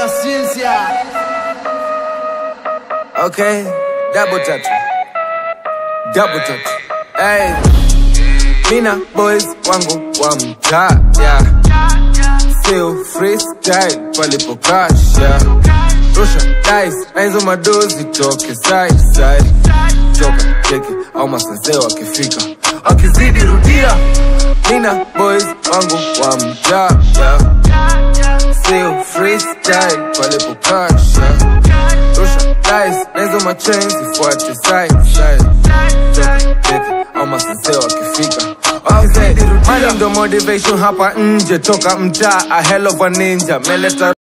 Ciencia. Okay, double tatu, double tatu. Hey, mina boys wangu wa mtaa yeah. Feel freestyle palipokasha, rusha dice na hizo madozi toke side side, choka cheki au masenzeo wakifika wakizidi rudia. Mina boys wangu wa mtaa yeah. Feel freestyle palipokasha rusha dice na hizo machain zifuate side side Choka, cheki, au masenseo wakifika Okay, money ndo motivation hapa nje toka mtaa a hell of a ninja meleta